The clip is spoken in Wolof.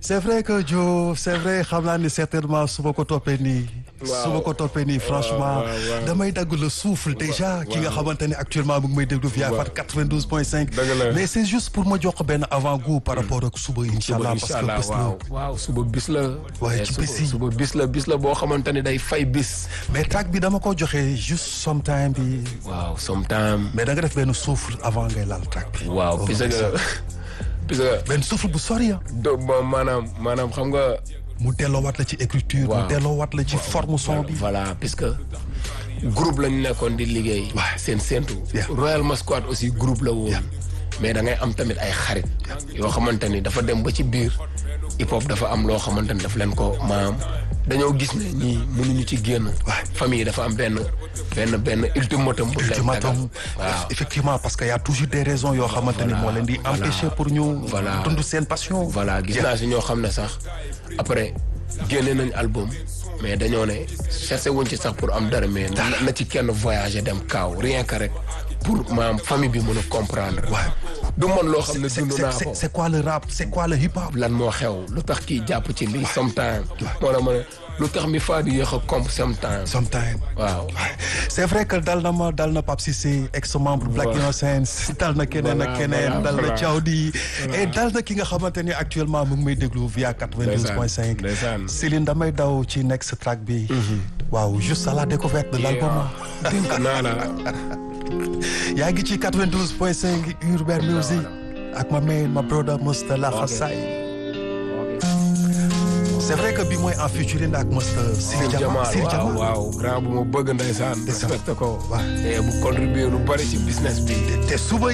c'est vrai que Joe c'est vrai xam naa ni certainement su ma ko toppee nii. Waaw. su ma ko toppee nii franchement waaw, waaw. damay dagg le souffle déjà. ki nga xamante ne actuellement mu ngi may déglu via Waaw. Fat 92 point 5. Dëgg la. mais c'est juste pour ma jox ko benn avant-goût par rapport ak suba incha allah parce que Inch'Allah, bés la. waaw waaw suba bis la. waaye Eh, ci suba- bis yi. suba bis la bis la boo xamante ni day fay bis. mais track bi dama ko joxe juste sometime bi. waaw sometime. mais da nga def benn souffle avant ngay laal track bi. waaw Oh, parce c'est ça. que parce que benn souffle bu sori ah. do ma- maanaam maanaam xam nga. mu delloowaat la ci écriture. Waaw. mu delloowaat la ci forme son bi. voilà puisque groupe lañu nekkoon di liggéey. Ouais. seen séntu. Yeah. Royal Masquad aussi groupe la woon. mais da ngay am tamit ay xarit. yoo xamante ni dafa dem ba ci biir hip hop dafa am loo xamante ni daf leen ko maam dañoo gis ne ñii mënuñu ci génn. famille dafa am benn benn benn ultimatum. bu leen tegal ultimatum waaw. effectivement parce que y a toujours des raisons yoo xamante ni moo leen di voilà. empêcher pour ñu Voilà. dund seen passion voilà gis naa si ñoo xam ne sax après génne nañ album mais dañoo ne cherché wuñ ci sax pour am dara mais na na ci kenn voyager dem kaaw rien que rek pour maam famille bi mën a comprendre. Ouais. du man loo xam ne c'est dund c'est- naa c'est- ko. c'est quoi le rap c'est quoi le hip hop lan moo xew lu tax kii jàpp ci lii sometime moo la ma ne lu tax mi faa di yéex a comp sometime sometime waaw c'est vrai que dal na ma dal na Pape Cissé ex membre Black Voilà. Innocence dal na keneen ak Voilà, keneen voilà, dal na voilà. Thiawdi et dal na ki nga xamante ni actuellement mu ngi may déglu via 92.5 ndeysaan. Céline damay daw ci next track bi waaw juste à la découverte de l'album dénk naa la yaa ngi ci 92.5 Urban Music ak ma main ma brother Moustapha Xassay c'est vrai que bi mooy en featuring ak Moustapha Sir Sir Jamal Jamal Sir waaw Jamal waaw grand bu ma bëgg ndeysaan respecté ko waaw. te bu contribuer lu bari ci business bi te suba